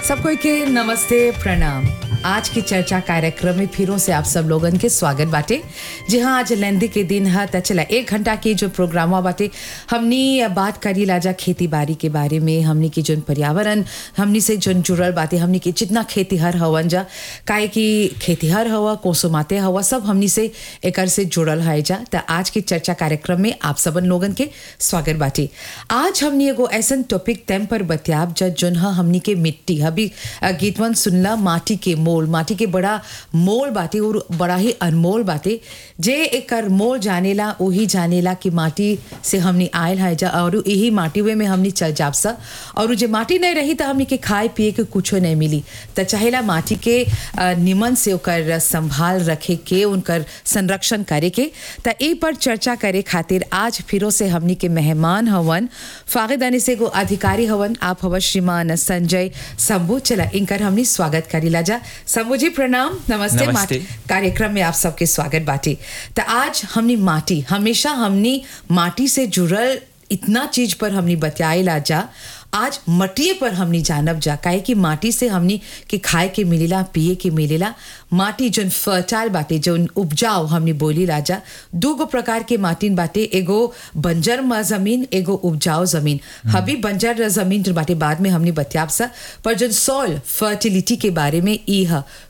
सबको के नमस्ते प्रणाम आज की चर्चा कार्यक्रम में फिरों से आप सब लोगन के स्वागत बाटे जी हाँ आज लेंदी के दिन है त चला एक घंटा की जो प्रोग्राम बाटे हमनी बात करी लाजा खेती बाड़ी के बारे में हमनी की जोन पर्यावरण हमनी से जोन जुड़ल बाटे हमनी के जितना खेतीहर हवन जा काहे कि खेतीहर हवा कोसोमाते हवा सब हमनी से एकर से जुड़ल है जा त आज की चर्चा कार्यक्रम में आप सबन लोगन के स्वागत बाटे आज हमनी एगो ऐसन टॉपिक तैम पर बतियाब जा जोन ह हमनी के मिट्टी अभी अ, गीतवन सुनला माटी के मोल माटी के बड़ा मोल बाटे और बड़ा ही अनमोल बाटे जे एकर मोल जानेला वही जानेला कि माटी से हमनी आयल है जा और यही माटी वे में हमनी चल जाब सा और जे माटी नहीं रही तो हमनी के खाए पिए के कुछो नहीं मिली त चाहेला माटी के अ, निमन से ओकर संभाल रखे के उनकर संरक्षण करे के त ए पर चर्चा करे खातिर आज फिरो से हमनी के मेहमान हवन फागिदानी से एगो अधिकारी हवन आप हवन श्रीमान संजय शंभू चला इनकर हमनी स्वागत करीला जा शंभू जी प्रणाम नमस्ते, नमस्ते। माटी कार्यक्रम में आप सबके स्वागत बाटी त आज हमनी माटी हमेशा हमनी माटी से जुड़ल इतना चीज पर हमनी बतियाइला जा आज मटिए पर हमनी जानब जा काहे कि माटी से हमनी के खाए के मिलेला पिए के मिलेला माटी जोन फर्टाइल बाटे जोन उपजाऊ हमनी बोली राजा दू गो प्रकार के माटी बाटे एगो बंजर म जमीन एगो उपजाऊ जमीन हबी बंजर जमीन जो बाटे बाद में हमनी बतियाब सा पर जोन सॉइल फर्टिलिटी के बारे में ई ह